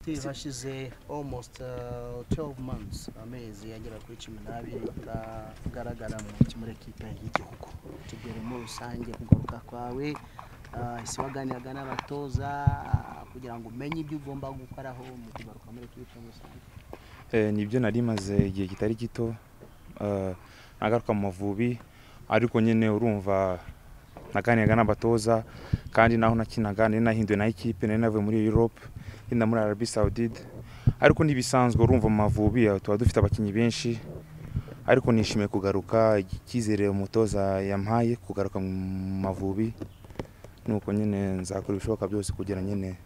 active hashize almost uh, 12 months amezi agera kuri cumi n'abiri agaragara muri ekipe y'igihugu tubwire muri rusange kugaruka kwawe uh, ese waganiraga n'abatoza uh, kugira ngo umenye ibyo ugomba gukoraho mu kugaruka muri ekipe muri rusange nibyo nari maze igihe kitari gito eh, nagaruka mu mavubi ariko nyine urumva naganiraga n'abatoza kandi naho nakinaga nari nahinduwe na ikipe nari navuye muri europe ngenda muri arabi saudide ariko ntibisanzwe urumva mu mavubi eh, tuba dufite abakinnyi benshi ariko nishimiye kugaruka icyizere umutoza yampaye kugaruka mu mavubi nuko nyine nzakora ibishoboka byose kugira nyine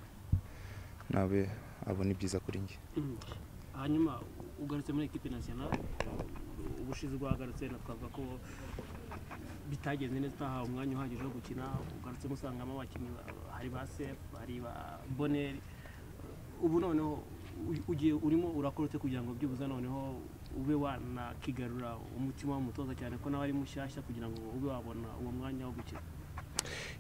nawe abone ibyiza kuri njye Mm. hanyuma ugarutse muri ekipe nasiyonali ubushize uhagarutse na twavuga ko bitagenze neza utahawe umwanya uhagije wo gukina ugarutsemo usangamo abakinnyi ba- hari ba sefu hari ba boneri ubu noneho u- ugiye urimo urakora ute kugira ngo byibuze noneho ube wanakigarura umutima w'umutoza cyane ko nawe ari mushyashya kugira ngo ube wabona uwo mwanya wo gukina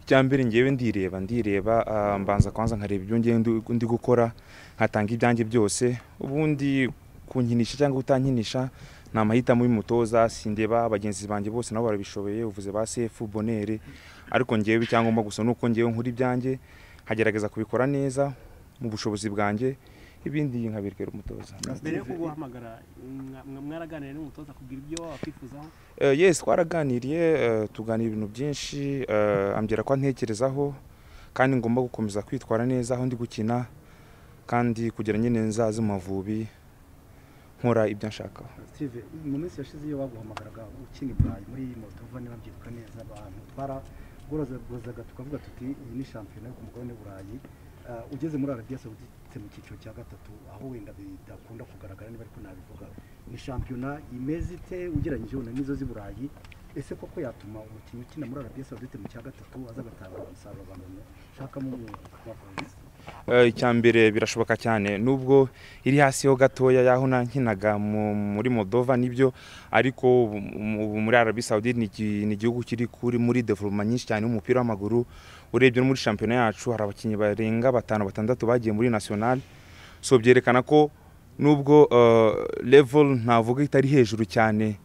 icyambere ngewe ndireba ndireba ah, mbanza kwanza nkareba ibyo ngewe ndi- ndi gukora nkatanga ibyanjye byose ubundi kunkinisha cyangwa kutankinisha ni amahitamo y'umutoza sindeba bagenzi banjye bose nabo barabishoboye uvuze ba sefu bonere ariko ngewe icyangombwa gusa ni uko ngewe nkora ibyanjye nkagerageza kubikora neza mu bushobozi bwanjye ibindi nkabirikera umutoza mbere yo kuguhamagara mwa- mwa- mwaraganiriye n'umutoza kubwira ibyo wakwifuzaho Eh, yes twaraganiriye eh, tuganira ibintu byinshi eh, ambwira ko antekerezaho kandi ngomba gukomeza kwitwara neza aho ndi gukina kandi kugira nyine nzaze mu mavubi nkora ibyo nshaka Steve mu minsi yashize iyo baguhamagaraga ukina iburayi muri iyi moto vuba niba mbyibuka neza abantu twaragorozaga tukavuga tuti iyi ni shampiyona yo ku mugabane w'uburayi Ah, ugeze muri arabiya sawudite mu cyiciro cya gatatu aho wenda bidakunda kugaragara niba ariko nabivuga ni shampiyona imeze ite ugereranyije wenda n'izo z'i burayi ese koko yatuma umukinnyi ukina muri arabiya sawudite mu cya gatatu aza agatanga umusaruro abantu bashakamo umwuga Eh, icyambere birashoboka cyane nubwo iri hasi ho gatoya y'aho nankinaga mu- muri moldova nibyo ariko ubu- ubu muri arabi saudi ni iki- ni igihugu kiri kuri muri development nyinshi cyane y'umupira w'amaguru urebye no muri shampiyona yacu hari abakinnyi barenga batanu batandatu bagiye muri national so byerekana ko nubwo eh, level navuga itari hejuru cyane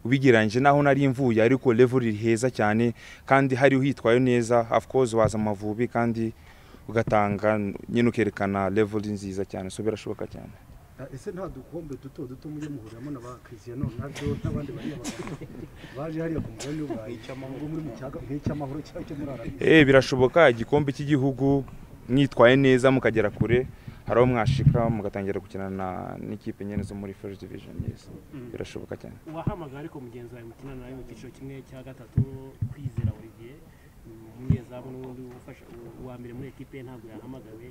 ubigereranyije naho nari mvuye ariko level iri heza cyane kandi hari uhitwaye neza of course waza mu mavubi kandi ugatanga nyine ukerekana level nziza cyane so birashoboka cyane Ah, ese nta dukombe duto duto mujye muhuriramo na ba Cristiano Ronaldo n'abandi bariya bagabo baje hariya ku mugabane w'uburayi ngo muri mu cyaga nk'icy'amahoro cyangwa cyo muri arabiya eh birashoboka igikombe cy'igihugu mwitwaye neza mukagera kure hari aho mwashika mugatangira gukina na n'ikipe nyine zo muri first division yes birashoboka cyane wahamagara ariko mugenzi wawe mukinana nawe mu cyiciro kimwe cya gatatu kwizera olivier mm, umunyezamu n'ubundi ufasha uwa mbere muri ekipe ye ntabwo yahamagawe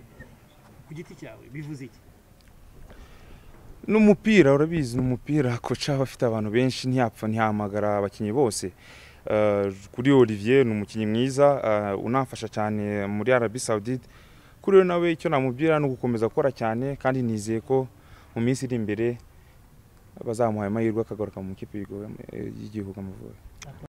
ku giti cyawe bivuze iki n'umupira urabizi ni umupira koca aba afite abantu benshi ntiyapfa ntihamagara abakinnyi bose Eh, kuri olivier ni umukinnyi mwiza eh, unafasha cyane muri arabi saudite kuri we nawe icyo namubwira ni ugukomeza gukora cyane kandi nizeye ko mu minsi iri imbere bazamuha amahirwe akagaruka mu ikipe y'igihugu y'Igihugu amavubi